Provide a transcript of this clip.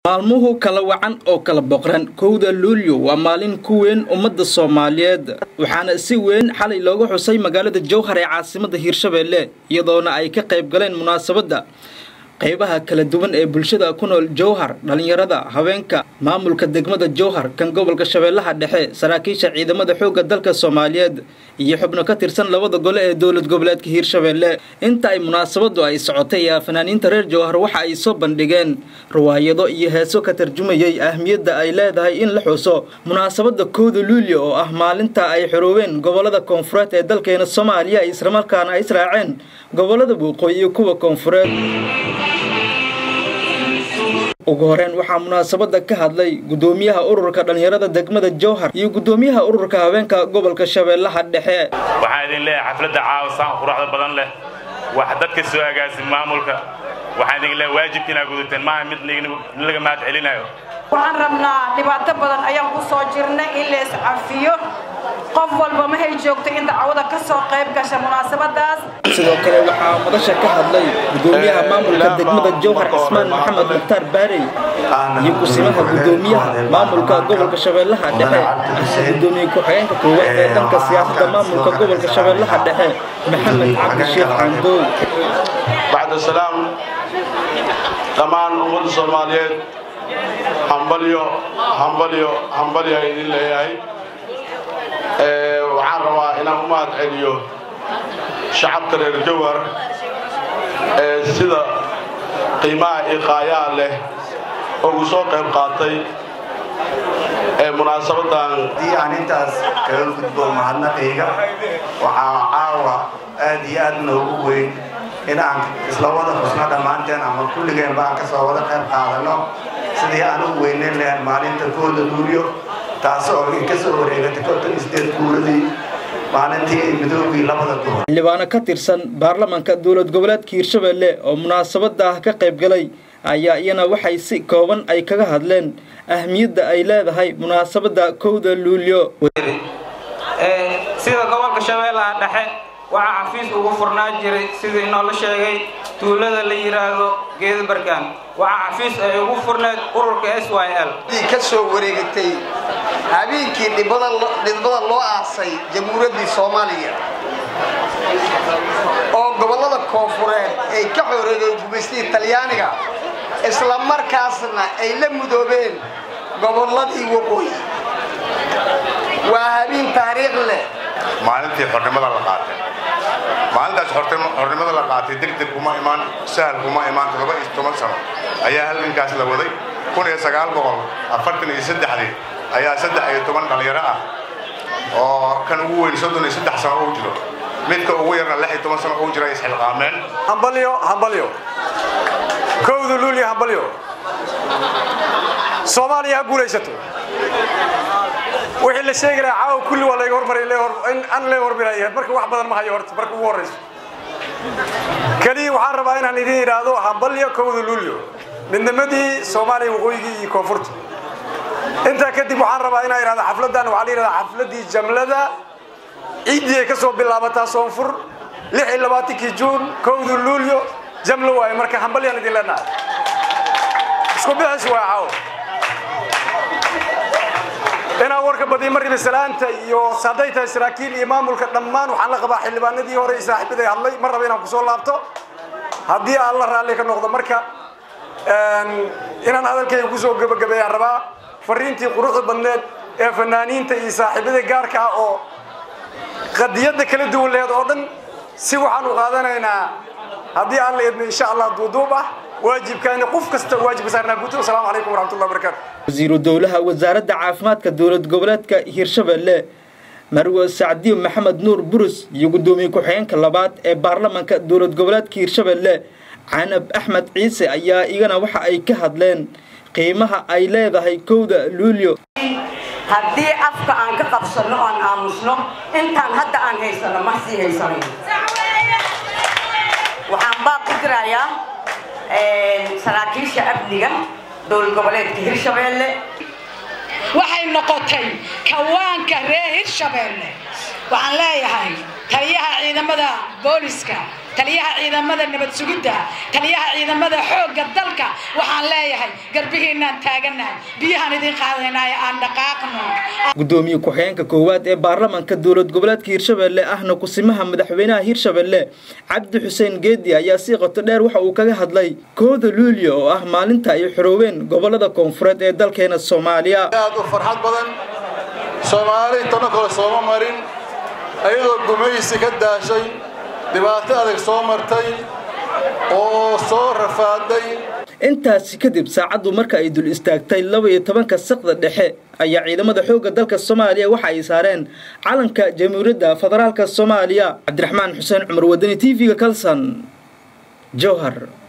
maalmuhu kala wacan oo kala boqran kowda luulyo waa maalin ku weyn ummadda soomaaliyeed waxaana si weyn xalay looga xusay magaalada jowhar ee caasimada hiirshabeelle iyadoona ay ka qayb galeen munaasabadda qaybaha kala duwan ee bulshada ku nool jowhar dhallinyarada haweenka maamulka degmada jowhar kan gobolka shabeellaha dhexe saraakiisha ciidamada xoogga dalka soomaaliyeed iyo xubno ka tirsan labada gole ee dowlad goboleedka hiirshabeelle inta ay munaasabadu ay socotay ayaa fanaaniinta reer jowhar waxa ay soo bandhigeen riwaayado iyo heeso ka tarjumayay ahmiyadda ay leedahay in la xuso munaasabada kowda luulyo oo ah maalinta ay xorooween gobolada koonfureed ee dalkeena soomaaliya islamarkaana ay israaceen gobolada waqooyi iyo kuwa koonfureed ugu horeyn waxaa munaasabada ka hadlay gudoomiyaha ururka dhallinyarada degmada jowhar iyo gudoomiyaha ururka haweenka gobolka shabeellaha dhexe waxaan idin leeyahay xafladda caawa saan quruxda badan leh wax dadka soo agaasin maamulka waxaan idin leeyahay waajibka inaad gudateen maaha mid laga mahad celinayo waxaan rabnaa dhibaato badan ayaan ku soo jirnay in la iscafiyo qof walba mahay joogto in dacwada ka soo qayb gasha munaasabadaas sidoo kale waxaa madasha ka hadlay gudoomiyaha maamulka degmada jowhar cismaan maxamed mukhtaar baarey iyo kusimaha gudoomiyaha maamulka gobolka shabeellaha dhexe ahna gudoomiye ku-xigeenka koowaad ee dhanka siyaasadda maamulka gobolka shabeellaha dhexe maxamed cabdi sheekh candoow bacda salaam dhammaan ummadda soomaaliyeed hambalyo hambalyo hambalyo aan idin leeyahay waxaan rabaa inaan u mahad celiyo shacabka reer jowhar ee sida qiimaha iqaayaa leh ugu soo qayb qaatay ee munaasabadan haddii aan intaas kaga gudbo mahadnaqayga waxaa caawa aad iyo aad noogu weyn in aan isla wada xusno dhammaanteen ama kulligeen baan ka soo wada qayb qaadano sidii aan u weyneyn lahayn maalinta kooda luulyo taas oo inka soo wareegatay konton isdeed guuradii maalintii midoogii labada gobol xildhibaano ka tirsan baarlamaanka dowlad goboleedka hiirshabeelle oo munaasabada ah ka qayb galay ayaa iyana waxay si kooban ay kaga hadleen ahmiyadda ay leedahay munaasabada kowda luulyo sida gobolka shabeellaha dhexe waxaa xafiis ugu furnaa jiray sidii noola sheegay tuulada la yidhaahdo geedabargaan waxaa xafiis ay ugu furneed ururka s y l ka soo wareegatay habeenkii dhibada loo aasay jamhuuriyaddii soomaaliya oo gobollada koonfureed ay ka xoreegeen gumaystii talyaaniga isla markaasna ay la mudoobeen gobolladii waqooyi waa habeen taariikh leh maalintii xornimada la qaatay maalintaas xornimada la qaatay degdeg kuma imaan sahal kuma imaan toddoba iyo toban sano ayaa halgankaas la waday kun iyo sagaal boqol afartan iyo saddexdii ayaa saddex iyo toban dhalinyaro ah oo kan ugu weyn soddon iyo saddex sano uu jiro midka ugu yarna lix iyo toban sano uu jira isxilqaameen hambalyo hambalyo kowda luulya hambalyo soomaaliya ha guulaysato wixii la sheegi lahaa caawa kulli waa layga hormaray an lee hormaraya marka wax badan ma hayo horta marka ugu horrayso keliya waxaan rabaa inaan idin idhaahdo hambalyo kowda luulyo midnimadii soomaaliya waqooyigii iyo koonfurta intaa kadib waxaan rabaa inaan idhahdo xafladdan waxaa la yidhahdaa xafladdii jamlada ciiddii ay ka soo bilaabataa soonfur lix iyo labaatankii juun kowda luulyo jamlo waaye marka hambalyaan idin leenahay isku bixis waa caawo inaan warka badiyo mariba salaanta iyo hadday tahay saraakiil iyo maamulka dhammaan waxaan la qabaa xildhibaanadii hore iyo saaxiibaday hadlay mar raba inaan kusoo laabto haddii aan la raalli ka noqdo marka inaan hadalkayga kusoo gebagabeeyaan rabaa fariintii quruxda badneed ee fanaaniinta iyo saaxiibada gaarka ah oo qadiyadda kala duwan lehed oo dhan si waxaan u qaadanaynaa haddii aan la idmo insha allah duuduub ah waajibkaani qof kasta waajibka saarnaa guto asalaamu calaykum waraxmatullahi wabarakatu wasiiru dowlaha wasaaradda caafimaadka dowlad goboleedka hiirshabeelle marwe sacdiyo maxamed nuur burus iyo gudoomiye ku-xigeenka labaad ee baarlamaanka dowlad goboleedka hiirshabeelle canab axmed ciise ayaa iyagana waxa ay ka hadleen qiimaha ay leedahay kowda luulyo haddii afka aan ka qabsanno oan aamusno intaan hadda aan haysano ma sii haysanayo waxaan baa ku dirayaa saraakiisha amniga dowlad goboleedka hirshabeelle waxay noqotay kawaanka reer hirshabeelle waxaan leeyahay taliyaha ciidamada booliska taliyaha ciidamada nabad sugidda taliyaha ciidamada xoogga dalka waxaan leeyahay garbihiinaan taaganahay biyahaan idiin qaadanayo aan dhaqaaqno gudoomiye ku-xigeenka koowaad ee baarlamaanka dowlad goboleedka hirshabelle ahna kusimaha madaxweynaha hirshabelle cabdi xuseen geedi ayaa si qoto dheer waxa uu kaga hadlay kooda luulyo oo ah maalinta ay xorooween gobolada koonfureed ee dalkeena soomaaliya aad u farxad badan soomaali tano kale sooma marin ayadoo gumaysi ka daashay dhibaato adag soo martay oo soo rafaaday intaasi kadib saacaddu marka ay dul istaagtay laba iyo tobanka saqda dhexe ayaa ciidamada xoogga dalka soomaaliya waxa ay saareen calanka jamhuuriyadda federaalka soomaaliya cabdiraxmaan xuseen cumar wadani t v-ga kalson jowhar